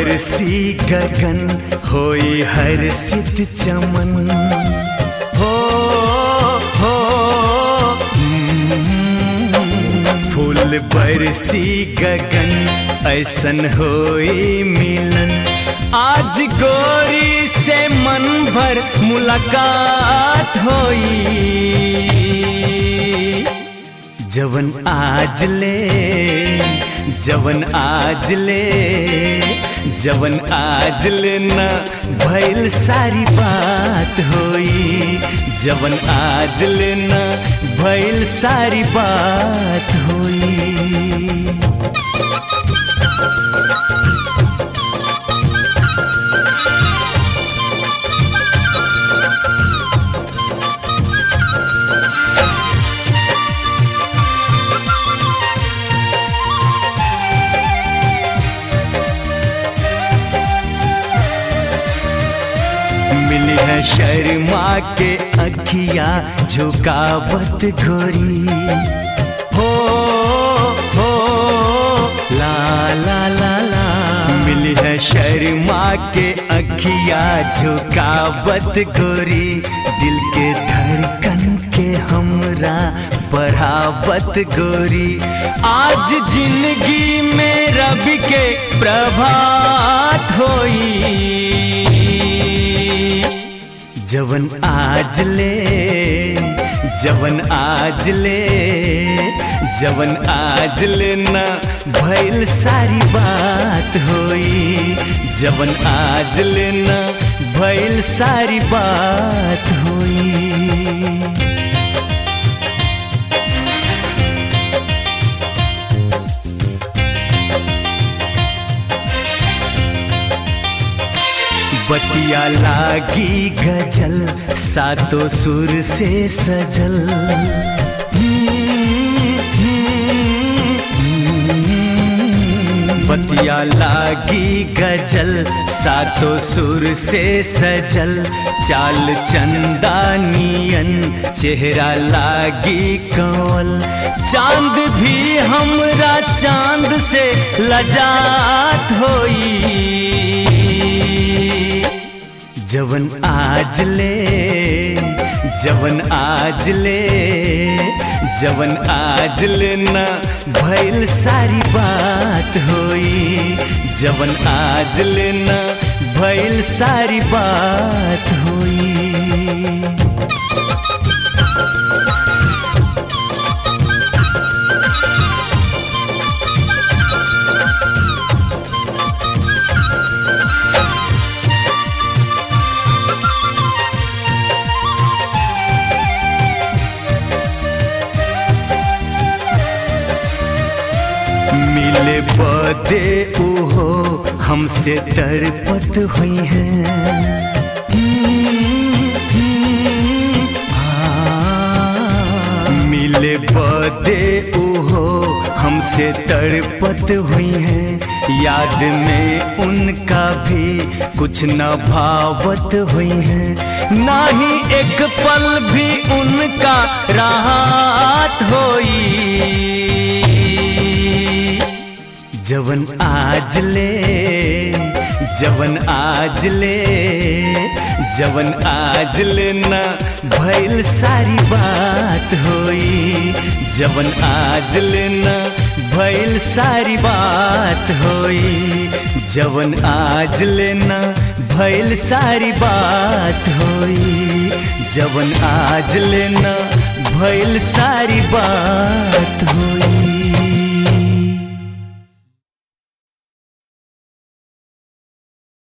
बरसी गगन होई हर सित चमन हो हो हम्म, फूल बरसी गगन ऐसन होई मिलन आज गोरी से मन भर मुलाकात होई जवन आज ले जवन आज ले जवन आज ले न भइल सारी बात होई जवन आज ले न भइल सारी बात होई मिली है शर्मा के अखिया झुकावत गोरी हो हो ला ला ला ला मिली है शर्मा के अखिया झुकावत गोरी दिल के धड़कन के हमरा बढ़ावत गोरी आज जिंदगी में रवि के प्रभात होई जवन आज ले जवन आज ले जवन आज ले न भइल सारी बात होई जवन आज ले न भइल सारी बात होई बतिया लागी गजल सातों सुर से सजल बतिया लागी गजल सातों सुर से सजल चाल चंदानियन चेहरा लागी कंवल चांद भी हमरा चांद से लजात होई जवन आज ले जवन आज ले जवन आज ले न भइल सारी बात होई जवन आज ले न भइल सारी बात होई मिले बदे ओहो हमसे तरपत हुई है मिले बदे ओहो हमसे तरपत हुई है याद में उनका भी कुछ न भावत हुई है ना ही एक पल भी उनका राहत होई जवन आज ले जवन आज ले जवन आज ले न भइल सारी बात होई जवन आज ले न भइल सारी बात होई जवन आज ले न भइल सारी बात होई जवन आज ले न भइल सारी